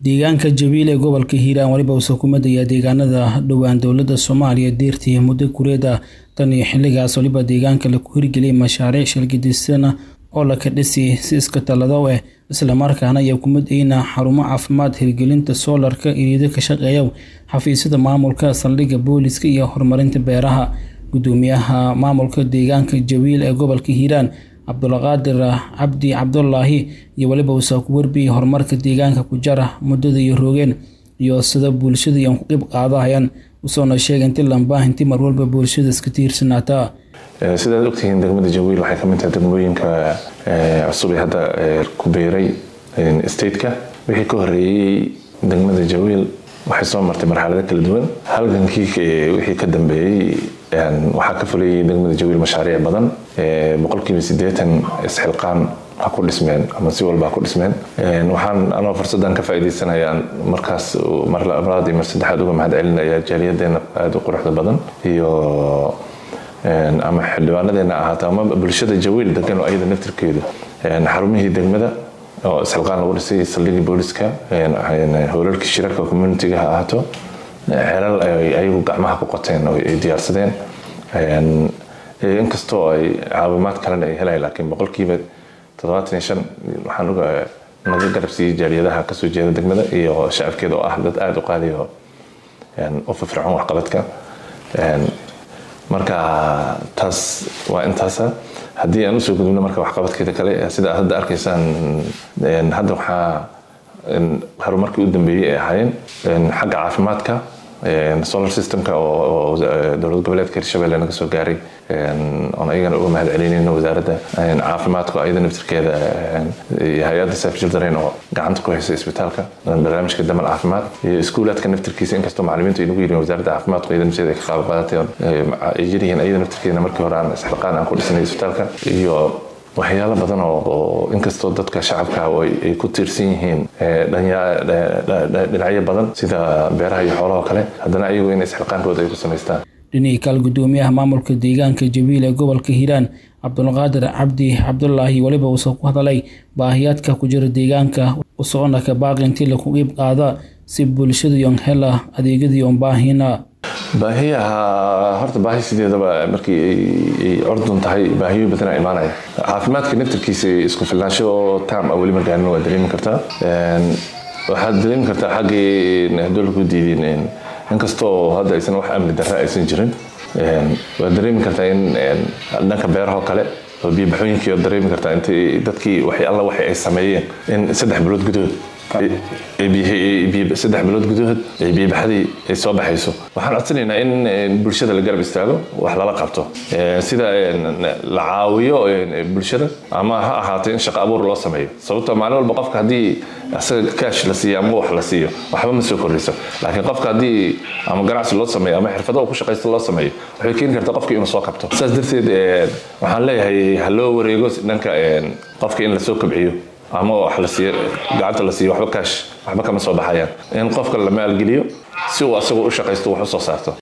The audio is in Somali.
deegaanka jabiil ee gobolka hiiraan weliba uusa ku madayaa deegaanada dhowaan dowladda soomaaliya deertii muddo kureeda tan iyo xilligaas weliba deegaanka laku hirgeliyay mashaariic shalgidisana oo laka dhisi si iska tallado eh islamarkaana ayaa ku madayna xarumo caafimaad hirgelinta soolarka iriido ka shaqeeya xafiisyada maamulka saldhigga booliska iyo horumarinta beeraha gudoomiyaha maamulka deegaanka jawiil ee gobolka hiiraan cabdulqaadir cabdi cabdulaahi iyo weliba uusa ku warbiyay horumarka deegaanka ku jara muddada iyo roogeen iyo sida bulshada iyan ku qeyb qaadahayaan usoona sheegay inti lambaa inti mar walba bulshada iska tiirsanaataa sidaad ogtihiin degmada jawiil waxay ka mid tahay degmooyinka cusub ee hadda ku beeray stateka wixii ka horeeyey degmada jawiil waxay soo martay marxalado kala duwan halgankii wixii ka dambeeyey waxaa ka fulayay degmada jawiil mashaariic badan boqolkiiba sideetan isxilqaan ha ku dhismeen ama si walba ha ku dhismeen waxaan anoo fursaddan ka faa'iidaysanaya markaas mar labaad iyo mar saddexaad uga mahad celinaya jaaliyadeena aada u quruxda badan iyo ama xildhibaanadeena ahaato ama bulshada jawiil degan oo ayada naftirkeedu xarumihii degmada oo isxilqaan lagu dhisay saldhigii booliska howlalkii shirarka communitiga ha ahaato xelal ayagu gacmaha ku qoteen oo ay diyaarsadeen inkastoo ay caawimaad kalena ay helayan laakiin boqolkiiba toddobaatan iyo shan waxaan uga naga garab siiyey jaaliyadaha kasoo jeeda degmada iyo shacabkeeda oo ah dad aada u qaaliyo u firfircoon waxqabadka marka taas waa intaasa haddii aan usoo gudubno marka waxqabadkeeda kale sida aad hadda arkaysaan hadda waxaa horumarkii u dambeeyey ay ahaayeen xagga caafimaadka solar systemka oo dowlad goboleedka hirshabelle naga soo gaaray oon ayagana uga mahad celinayno wasaaradda caafimaadka ayada naftirkeeda iyo hay-adda safe children oo gacanta ku haysa isbitaalka barnaamijka damal caafimaad iyo iskuulaadka naftirkiisa inkastoo macalimiintu ay nagu yihiin wasaaradda caafimaadku ayada nafteeda ay ka qaab qaadatay ay jiryihiin ayada naftirkeeda markii hore aan isxilqaan aan ku dhisnay isbitaalka iyo waxyaalo badan oo inkastoo dadka shacabka ay ku tiirsan yihiin dhinacyo badan sida beeraha iyo xoolahoo kale haddana ayagu in isxilqaankooda ay ku samaystaan dhinihii kaal gudoomiyaha maamulka deegaanka jawiil ee gobolka hiiraan cabdulqaadir cabdi cabdulaahi weliba uusa ku hadalay baahiyaadka ku jira deegaanka usocona ka baaqi intii laku qiib qaada si bulshada yon hela adeegyadii on baahina baahiyaha horta baahi sideedaba markii ay cordun tahay baahiyo badanaa imaanaya caafimaadka naftirkiisa isku filnaansho tam a weli margaanin waa dareemi kartaa waxaad dareemi kartaa xaggii hadduu lagu diidin inkastoo hadda aysan wax amni darra aysan jirin waad dareemi kartaa in dhanka beerahoo kale oo biyobaxooyinkii ood dareemi kartaa inta dadkii waxay alla waxay ay sameeyeen in saddex bilood gudahood saddex bilood gudahood ay biyobaxadii ay soo baxayso waxaan codsanaynaa in bulshada la garab istaago wax lala qabto sida la caawiyo bulshada ama ha ahaato in shaqo abuur loo sameeyo sababtoo maalin walba qofka haddii asaga kaash la siiyo ama wax la siiyo waxba ma soo kordhiso laakiin qofka haddii ama ganacsi loo sameeyo ama xirfado ku shaqaysta loo sameeyo waxay keeni kartaa qofka inuu soo kabto saas darteed waxaan leeyahay ha loo wareego dhanka qofka in lasoo kabciyo ama wax la siiyo gacanta la siiyo waxba kaash waxba kama soo baxayaan in qofka la maalgeliyo si uu asagoo u shaqaysto wax u soo saarto